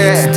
yeah.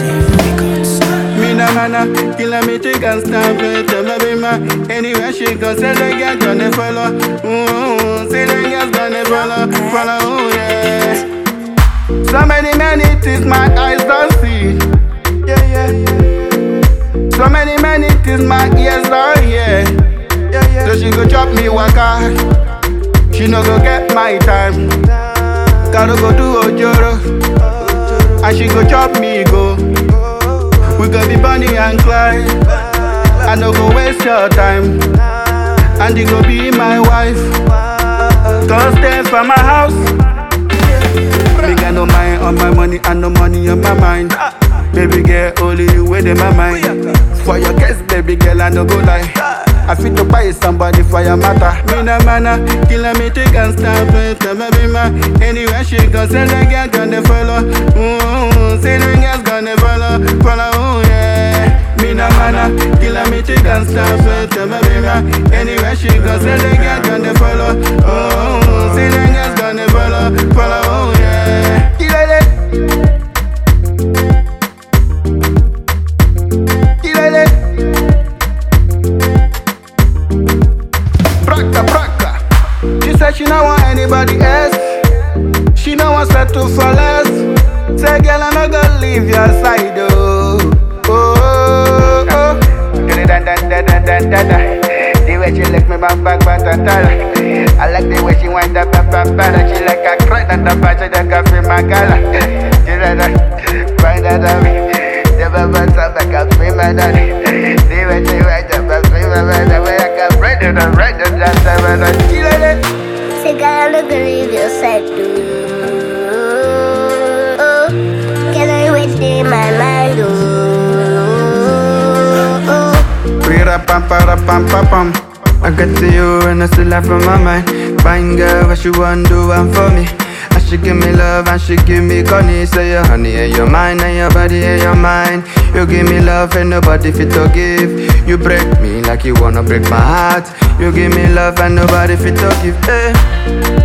Me na mana, killer me chick and stop it. Tell me be ma, anywhere she go, say the girl gonna follow. Ooh, say the girls gonna follow, follow, ooh, yeah. So many, many things my eyes don't see. Yeah, yeah. So many, many things my ears don't hear. Yeah, yeah. So she go chop me waka. She no go get my time. Gotta go do ojoro. And she go chop me go. We go be Bonnie and Clyde. I no go waste your time. And you go be my wife. Don't stay from my house. Me got no mind on my money and no money on my mind. Baby girl, only you within my mind. For your case, baby girl, I no go lie. I fit to buy somebody for your matter. Me na mana, killer me take and stop it. Tell me be ma, anywhere she go, say the girl gonna follow. Ooh, say the girls gonna follow, follow, ooh, yeah. Me na mana, killer me take and stop it. Tell me be ma, anywhere she go, say the girl gonna follow. Ooh, say the girls gonna follow, follow, ooh, yeah. Killer it. Killer it. Braka braka. She said she don't want anybody else. She don't want settle for less. Say girl I'm not gonna leave your side oh. Oh oh oh. Get it dun dun dun dun dun dun dun. The way she lick me back back back dun dun. I like the way she wind up up up up. She like a crack and the back she like a free my gala. She like that, find that on me. The bubbles up like a free my daddy. The way she wind up up free my man. The way I can break it and break it just a minute. She like that. Say, girl, I'm not gonna leave your side, dude. Can I wait in my mind, oh, Rira pam para pam pam pam. I get to you and I still have on my mind. Fine girl, what you want do one for me? And she give me love and she give me honey. Say your honey and your mind and your body and your mind. You give me love and nobody fit to give. You break me like you wanna break my heart. You give me love and nobody fit to give. Hey.